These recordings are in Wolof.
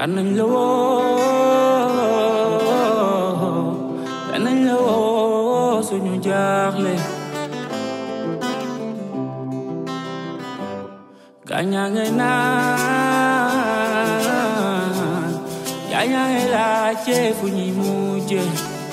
danañ la woo danañ la woo suñu jaaxle gaañaa ngay naan gaañaa ngay laajte fu ñuy mujje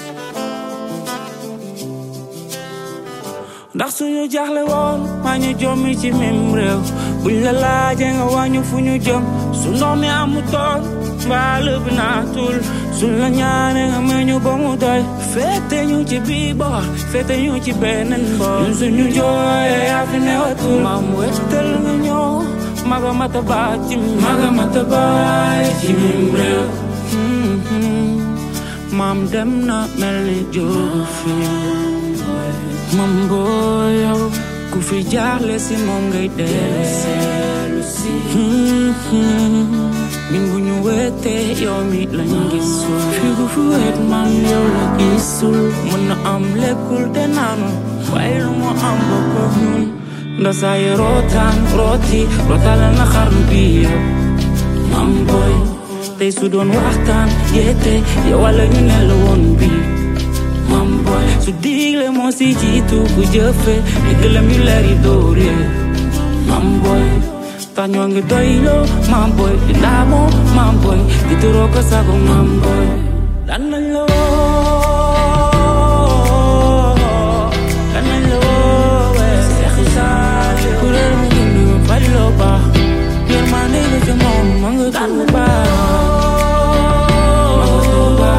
ndax suñu jaaxle woon maa ñu jommi ci mim réew buñ la laaje nga wàññu fu ñu jëm su ndox mi amutoon mbaal bi naatul suñ la ñaane nga may ñu ba mu doy fete ñu ci bii boor fete ñu ci beneen boor ñun suñu jooye yaa fi newatul maam wettal nga ñëw maga mata baay ci maga mata baay ci mim réew maam dem na mel ni jógu fi mam boo yow ku fi jaaxle si moom ngay dellu si min bu ñu wetee yow mi lañ gisul fi gu fi wet man yow la gisul mën na am lekkul te naanu waaye lu mu am bokk ak ñun nda saa yi rootaan rooti rootaale na xarnu bi yow mam booy tey su doon waxtaan yeete yow wala ñu ne la woon bi mam boy su digle moo si jiitu ku jëfe diglam yu leer yi dóor ye mam boy tax ñoo ngi doyloo mam boy di ndaamoo mam boy di turoo ko sago mam boy dan nañ la woo dan nañ la woo we seexi saali ku réer mu gundu fali loo baax yër maa ndéga ca moom ma nga tuuba ma nga tuuba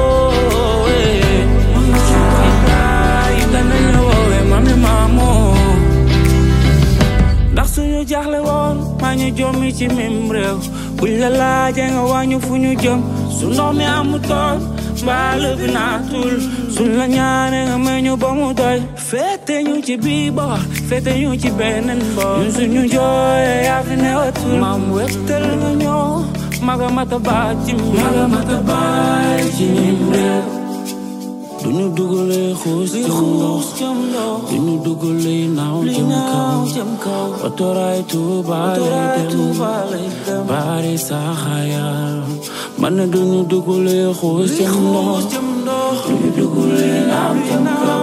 ndax suñu jaaxle woon maa ñu jommi ci mim réew buñ la laaje nga wàññu fu ñu jëm su ndox mi amutoon mbaal bi naatul suñ la ñaane nga may ñu ba mu doy fete ñu ci bii boor fete ñu ci beneen boor ñun suñu jooye yaa fi newatul maam wettal nga ñëw maga mata baay ci maga mata baay ci mim réew duñu dugalee xuus jëm ndox duñu dugalee naaw jëm kaw otoraay tuuba lay dem baari saxaaya man na duñu dugalee xuus jëm ndox duñu dugalee naaw jëm kaw